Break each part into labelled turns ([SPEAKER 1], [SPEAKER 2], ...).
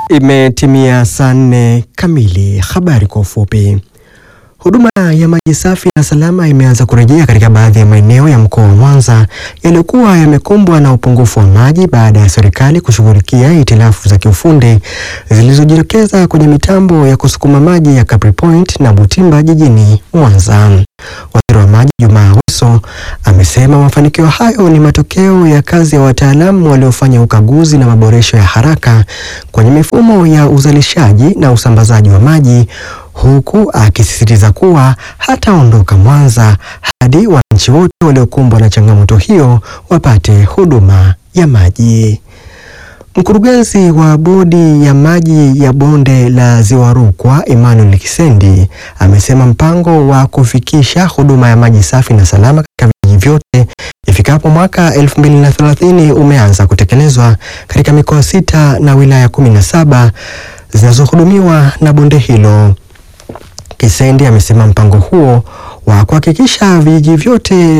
[SPEAKER 1] Imetimia saa nne kamili. Habari kwa ufupi. Huduma ya maji safi na salama imeanza kurejea katika baadhi ya maeneo ya mkoa wa Mwanza yaliyokuwa yamekumbwa na upungufu wa maji baada ya serikali kushughulikia hitilafu za kiufundi zilizojitokeza kwenye mitambo ya kusukuma maji ya Capri Point na Butimba jijini Mwanza. Waziri wa maji Jumaa Aweso amesema mafanikio hayo ni matokeo ya kazi ya wataalamu waliofanya ukaguzi na maboresho ya haraka kwenye mifumo ya uzalishaji na usambazaji wa maji huku akisisitiza kuwa hataondoka Mwanza hadi wananchi wote waliokumbwa na changamoto hiyo wapate huduma ya maji. Mkurugenzi wa bodi ya maji ya bonde la Ziwa Rukwa, Emmanuel Kisendi, amesema mpango wa kufikisha huduma ya maji safi na salama katika vijiji vyote ifikapo mwaka 2030 umeanza kutekelezwa katika mikoa sita na wilaya 17 zinazohudumiwa na bonde hilo. Kisendi amesema mpango huo wa kuhakikisha vijiji vyote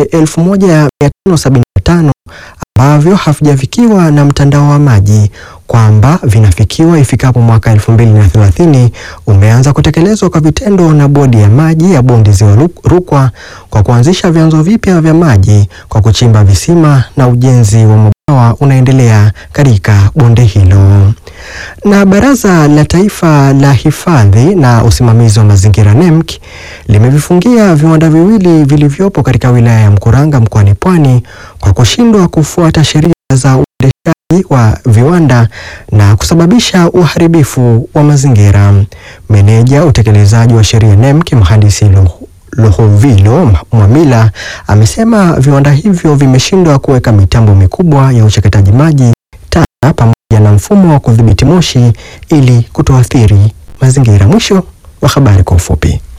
[SPEAKER 1] 1575 ambavyo havijafikiwa na mtandao wa maji kwamba vinafikiwa ifikapo mwaka 2030 umeanza kutekelezwa kwa vitendo na bodi ya maji ya bonde Ziwa Rukwa kwa kuanzisha vyanzo vipya vya maji kwa kuchimba visima na ujenzi wa mabwawa unaendelea katika bonde hilo. Na Baraza la Taifa la Hifadhi na Usimamizi wa Mazingira NEMC limevifungia viwanda viwili vilivyopo katika wilaya ya Mkuranga mkoani Pwani kwa kushindwa kufuata sheria za uendeshaji wa viwanda na kusababisha uharibifu wa mazingira. Meneja utekelezaji wa sheria NEMC mhandisi Luhovilo Mwamila amesema viwanda hivyo vimeshindwa kuweka mitambo mikubwa ya uchakataji maji taka pamoja na mfumo wa kudhibiti moshi ili kutoathiri mazingira. Mwisho wa habari kwa ufupi.